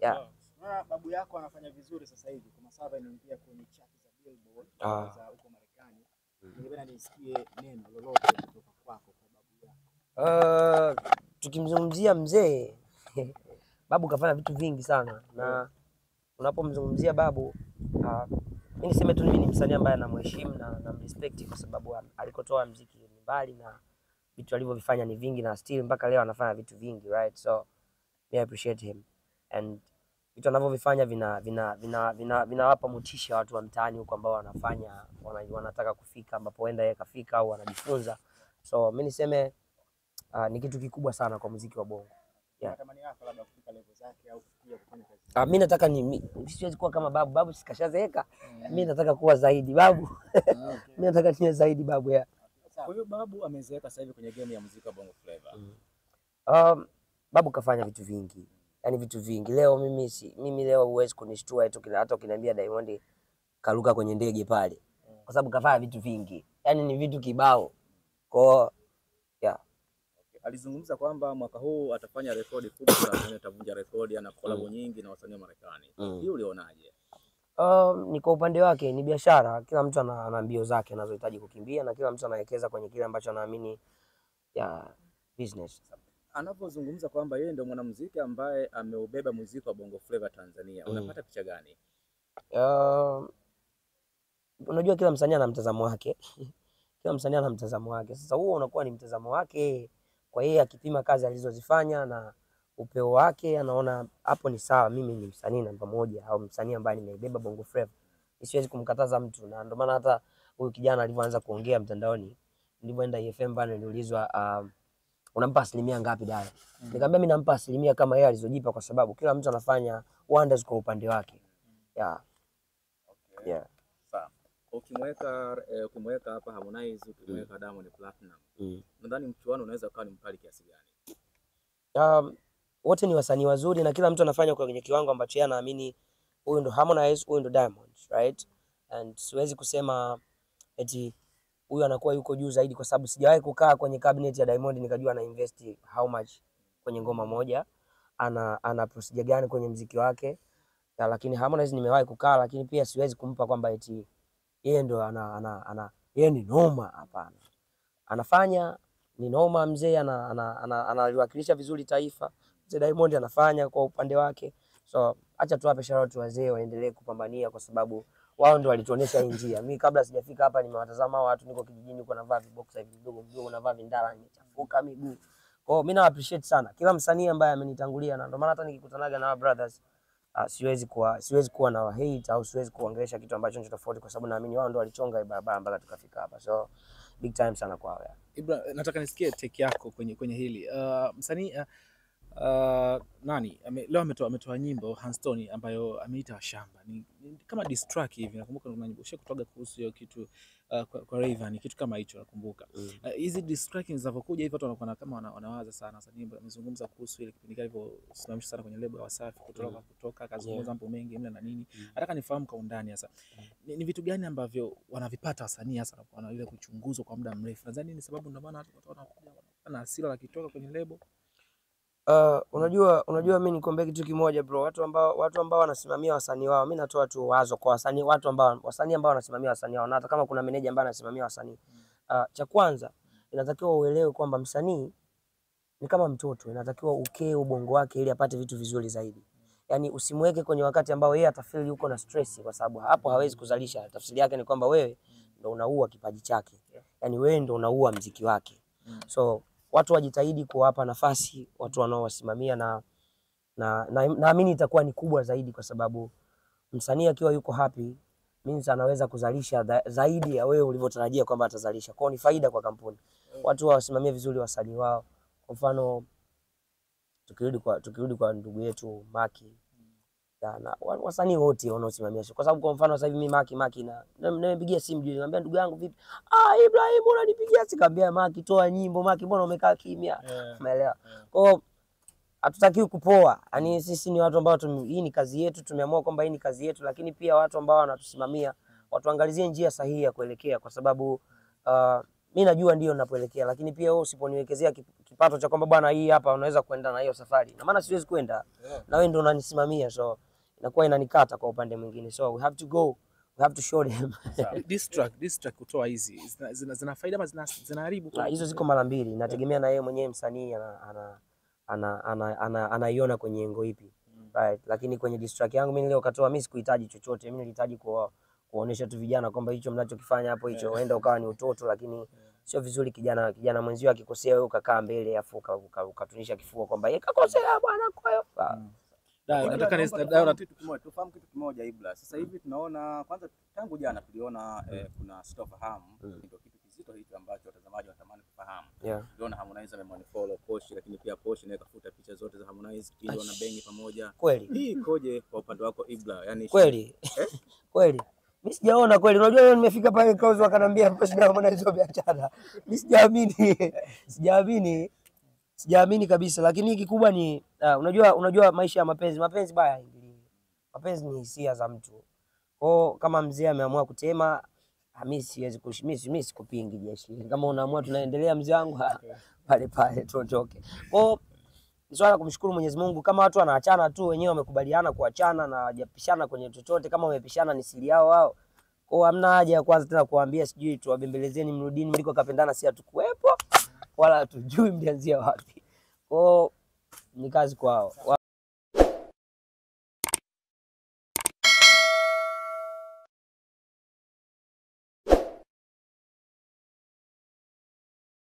Yeah. Unaona babu yako anafanya vizuri sasa hivi kwa Masava imeingia kwenye chati za Billboard Ah. za huko Marekani. Ningependa nisikie neno lolote kutoka kwako kwa babu yako. Uh, tukimzungumzia mzee babu kafanya vitu vingi sana, na unapomzungumzia babu uh, mi niseme tu mimi ni msanii ambaye namheshimu na namrespect kwa sababu an- alikotoa mziki ni mbali na vitu alivyovifanya ni vingi, na still mpaka leo anafanya vitu vingi right, so me I appreciate him and vitu anavyovifanya vina vina vina vina vinawapa motisha watu wa mtaani huko ambao wanafanya wana, wanataka kufika ambapo huenda yeye kafika au wanajifunza, so mi niseme uh, ni kitu kikubwa sana kwa muziki wa bongo. Yeah. Natamani yako labda kufika level zake au kufikia kufanya kazi. Uh, mi nataka ni mi, siwezi kuwa kama babu. Babu sikashazeeka, mi nataka kuwa zaidi babu. mi nataka niwe zaidi babu ya Kwa hiyo babu amezeeka sasa hivi kwenye game ya muziki wa Bongo Flava. um, babu kafanya vitu vingi, yani vitu vingi. Leo mimi si, mimi leo huwezi kunishtua eti ukina- hata ukiniambia Diamond karuka kwenye ndege pale, kwa sababu kafanya vitu vingi, yani ni vitu kibao kwao Alizungumza kwamba mwaka huu atafanya rekodi kubwa na Tanzania atavunja rekodi, ana kolabo nyingi na wasanii wa Marekani. Mm. Hii ulionaje? Um, ni kwa upande wake ni biashara. Kila mtu ana, ana mbio zake anazohitaji kukimbia na kila mtu anawekeza kwenye kile ambacho anaamini ya business. Anapozungumza kwamba yeye ndio mwanamuziki ambaye ameubeba muziki wa Bongo Flava Tanzania, Mm. unapata picha gani? Um, unajua kila msanii ana mtazamo wake kila msanii ana mtazamo wake. Sasa huo unakuwa ni mtazamo wake kwa yeye, akipima kazi alizozifanya na upeo wake, anaona hapo ni sawa, mimi ni msanii namba moja au msanii ambaye nimeibeba Bongo Flava, siwezi kumkataza mtu, na ndio maana hata huyu kijana alivyoanza kuongea mtandaoni, nilivyoenda EFM pale niliulizwa, um, unampa asilimia ngapi Dara? Nikamwambia mimi nampa asilimia kama yeye alizojipa, kwa sababu kila mtu anafanya wonders kwa upande wake. Yeah, Okay. yeah. Sawa. Ukimweka eh, ukimweka hapa Harmonize, ukimweka Diamond Platinum, Mm. nadhani mchuano unaweza ukawa ni mkali kiasi gani? um, wote ni wasanii wazuri na kila mtu anafanya kwenye kiwango ambacho yeye anaamini huyu ndo Harmonize, huyu ndo Diamond, right? And siwezi kusema eti huyu anakuwa yuko juu zaidi kwa sababu sijawahi kukaa kwenye cabinet ya Diamond nikajua ana invest how much kwenye ngoma moja, ana ana procedure gani kwenye mziki wake. Ya, lakini Harmonize nimewahi kukaa, lakini pia siwezi kumpa kwamba eti yeye ndo ana, ana, ana yeye ni noma. Hapana, anafanya ni noma mzee, ana, ana, ana, analiwakilisha vizuri taifa. Mzee Diamond anafanya kwa upande wake, so acha tuwape shout out wazee waendelee kupambania, kwa sababu wao ndo walituonesha hii njia. Mimi kabla sijafika hapa nimewatazama hao watu, niko kijijini huko navaa viboxer hivi vidogo vidogo, navaa vindala, nimechafuka miguu. Kwa hiyo mimi na appreciate sana kila msanii ambaye amenitangulia, na ndio maana hata nikikutanaga na wa brothers uh, siwezi kuwa siwezi kuwa na hate au siwezi kuongelesha kitu ambacho ni tofauti, kwa sababu naamini wao ndo walichonga hii barabara mpaka tukafika hapa, so big time sana kwao yeah. Ibra, nataka nisikie take yako kwenye, kwenye hili uh, msanii uh, uh, nani ame, leo ametoa ametoa nyimbo Hanstone ambayo ameita Washamba ni, ni kama diss track hivi. Nakumbuka kuna nyimbo usha kutoga kuhusu hiyo kitu uh, kwa, kwa Rayvanny kitu kama hicho nakumbuka. Mm. Uh, hizi diss track zinavyokuja hivi watu wanakuwa kama wana, wanawaza sana. Sasa nyimbo amezungumza kuhusu ile kipindi kile alivyosimamishwa sana kwenye lebo ya Wasafi kutoka Mm. kutoka akazungumza Yeah. mambo mengi mle na nini. Mm. Nataka nifahamu kwa undani sasa ni, ni vitu gani ambavyo wanavipata wasanii hasa wanakuwa na ile kuchunguzwa kwa muda mrefu. Nadhani ni sababu ndio maana watu wanakuja wanakuwa na hasira wakitoka kwenye lebo. Uh, unajua unajua mimi nikwambia kitu kimoja bro, watu ambao watu ambao wanasimamia wasanii wao, mimi natoa tu wazo kwa wasanii, watu ambao wasanii ambao wanasimamia wasanii wao, na hata kama kuna meneja ambaye anasimamia wasanii uh, cha kwanza inatakiwa uelewe kwamba msanii ni kama mtoto, inatakiwa ukee ubongo wake ili apate vitu vizuri zaidi. Yani usimweke kwenye wakati ambao yeye atafeel yuko na stress, kwa sababu hapo hawezi kuzalisha. Tafsiri yake ni kwamba wewe ndo unaua kipaji chake, yani wewe ndo unaua mziki wake. Mm. So watu wajitahidi kuwapa nafasi watu wanaowasimamia na na na- naamini itakuwa ni kubwa zaidi, kwa sababu msanii akiwa yuko happy means anaweza kuzalisha dha- zaidi ya wewe ulivyotarajia kwamba atazalisha. Kwao ni faida kwa kampuni, watu wawasimamie vizuri wasanii wao. Kwa mfano tukirudi kwa tukirudi kwa ndugu yetu Maki ya, na wa- wasanii wote wanaosimamia show, kwa sababu kwa mfano sasa hivi mimi Maki Maki na na- nimepigia simu juu, nikamwambia ndugu yangu vipi, ah Ibrahim unanipigia, sikamwambia Maki toa nyimbo, Maki mbona umekaa kimya? Umeelewa? Kwa hiyo hatutakiwi kupoa. Yaani sisi ni watu ambao tume, hii ni kazi yetu, tumeamua kwamba hii ni kazi yetu, lakini pia watu ambao wanatusimamia watuangalizie njia sahihi ya kuelekea, kwa sababu uh, mi najua ndio ninapoelekea, lakini pia wewe usiponiwekezea kip- kipato cha kwamba bwana, hii hapa unaweza kwenda na hiyo safari, na maana siwezi kwenda na wewe ndio unanisimamia, so inakuwa inanikata kwa upande mwingine, so we have to go, we have to show them. Diss track, diss track kutoa hizi zina, zina, zina faida ama zina, zinaharibu? Na hizo ziko mara mbili, inategemea na yeye mwenyewe msanii ana ana ana ana- ana- anaiona kwenye engo ipi right. Lakini kwenye diss track yangu mimi leo katoa, mimi sikuhitaji chochote, mimi nilihitaji kuwa kuonesha tu vijana kwamba hicho mnachokifanya hapo hicho huenda ukawa ni utoto, lakini sio vizuri kijana kijana mwenzio akikosea wewe ukakaa mbele afu uka- uka- ukatunisha kifua kwamba yeye kakosea bwana, kwa hiyo Ah, Da, Kwanza nataka ni- tunaomba da- tufahamu da- kitu kimoja, tufahamu kitu kimoja Ibra. Sasa hivi tunaona kwanza, tangu jana tuliona eh, kuna sitofahamu, Mm. ndio kitu kizito hicho ambacho watazamaji wanatamani kufahamu. yeah. Tuliona Harmonize amemfollow Posh, lakini pia Posh naye kafuta picha zote za Harmonize ili wana bengi pamoja. Kweli Hii ikoje kwa upande wako Ibra? Yani kweli kweli, mi sijaona kweli. Unajua leo nimefika pale Clouds wakanambia hapo shida ya hizo biashara, mi sijaamini, sijaamini, sijaamini kabisa. Lakini kikubwa ni uh, unajua, unajua maisha ya mapenzi, mapenzi baya haingiliwi. Mapenzi ni hisia za mtu kwao. Kama mzee ameamua kutema, ah, mi siwezi kush- mi si- mi sikupingi jeshi. Kama unaamua tunaendelea, mzee wangu ah, pale pale tuondoke kwao ni swala la kumshukuru Mwenyezi Mungu. Kama watu wanaachana tu wenyewe wamekubaliana kuachana na hawajapishana kwenye chochote, kama wamepishana ni siri yao wao. Kwa hiyo hamna haja ya kwanza tena kuambia sijui tuwabembelezeni, mrudini mliko kapendana, si hatukuwepo wala hatujui mlianzia wapi. Kwa hiyo ni kazi kwao.